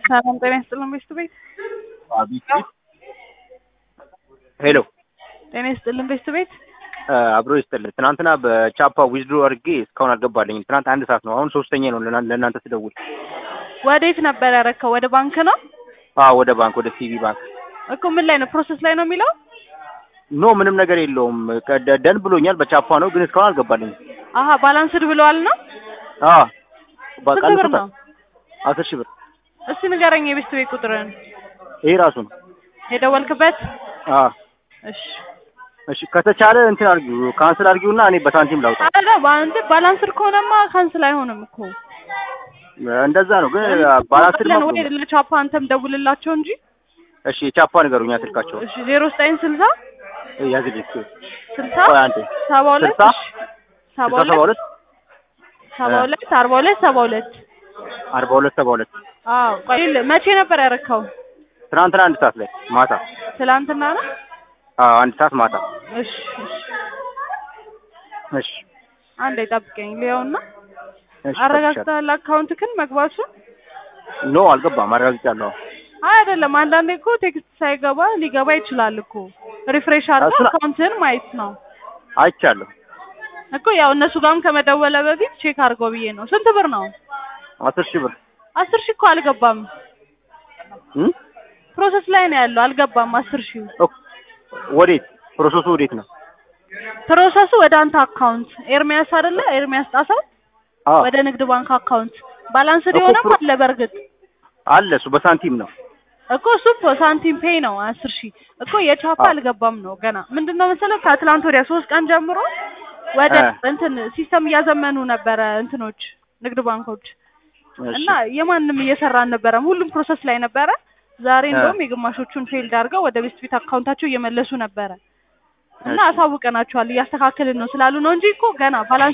ሰላም ጤና ይስጥልን ቤስት ቤት አቤት ሄሎ ጤና ይስጥልን ቤስት ቤት አብሮ ይስጥልን። ትናንትና በቻፓ ዊዝድሮ አድርጌ እስካሁን አልገባልኝም። ትናንት አንድ ሰዓት ነው። አሁን ሶስተኛ ነው ለና- ለእናንተ ስደውል። ወዴት ነበር ያረከው? ወደ ባንክ ነው አዎ ወደ ባንክ ወደ ሲቢ ባንክ። እኮ ምን ላይ ነው? ፕሮሰስ ላይ ነው የሚለው። ኖ ምንም ነገር የለውም። ቀደ- ደን ብሎኛል። በቻፓ ነው ግን እስካሁን አልገባልኝም። አሀ ባላንስድ ብለዋል ነው። አዎ በቃ ስንት ብር ልኩታ- ነው? አስር ሺህ ብር እስቲ ንገረኝ የቤስት ቤት ቁጥርን ይሄ ራሱ ነው። የደወልክበት። አዎ እሺ እሺ ከተቻለ እንትን አድርጊው ካንስል አድርጊውና እኔ በሳንቲም ላውጣ። አረ ባንድ ባላንስድ ከሆነማ ካንስል አይሆንም እኮ እንደዛ ነው ግን ባላንስድ ለን ነው። ወይ ለቻፓ አንተም ደውልላቸው እንጂ። እሺ የቻፓ ንገሩኛ ስልካቸው እሺ ዜሮ ዘጠኝ ስልሳ ያዝልኝ እስኪ። ስልሳ ቆይ አንዴ ሰባ ሁለት ስልሳ እሺ፣ ሰባ ስልሳ ሰባ ሁለት ሁለት ሰባ ሁለት አርባ ሁለት ሰባ ሁለት አርባ ሁለት ሰባ ሁለት አዎ ቆይ ል- መቼ ነበር ያረከው? ትናንትና አንድ ሰዓት ላይ ማታ ትላንትና ነው። አዎ አንድ ሰዓት ማታ እሺ እሺ እሺ አንዴ ጠብቀኝ ሊያውና እሺ አረጋግጠሃል አካውንትክን መግባቱን? ኖ አልገባም አረጋግጫለሁ አይ አይደለም፣ አንዳንዴ እኮ ቴክስት ሳይገባ ሊገባ ይችላል እኮ ሪፍሬሽ አድርገህ እሱን- አካውንትህን ማየት ነው አይቻለሁ እኮ። ያው እነሱ ጋርም ከመደወለ በፊት ቼክ አድርገው ብዬ ነው። ስንት ብር ነው? አስር ሺህ ብር አስር ሺህ እኮ አልገባም። እም? ፕሮሰስ ላይ ነው ያለው። አልገባም አስር ሺህ ኦክ፣ ወዴት ፕሮሰሱ ወዴት ነው ፕሮሰሱ ወደ አንተ አካውንት ኤርሚያስ አይደለ? ኤርሚያስ ጣሰው አዎ ወደ ንግድ ባንክ አካውንት ባላንስድ እኮ የሆነም ፕሮ- አለ በእርግጥ አለ እሱ በሳንቲም ነው እኮ እሱ እኮ ሳንቲም ፔይ ነው አስር ሺህ እኮ የቻፓ አዎ። አልገባም ነው ገና ምንድን ነው መሰለህ ከትላንት ወዲያ ሶስት ቀን ጀምሮ ወደ እ። እንትን ሲስተም እያዘመኑ ነበረ እንትኖች ንግድ ባንኮች እሺ እና የማንም እየሰራ አልነበረም ሁሉም ፕሮሰስ ላይ ነበረ ዛሬ እ። እንደውም የግማሾቹን ፌልድ አድርገው ወደ ቤስት ቤት አካውንታቸው እየመለሱ ነበረ እና እሺ። አሳውቀናቸዋል እያስተካከልን ነው ስላሉ ነው እንጂ እኮ ገና ባላንስ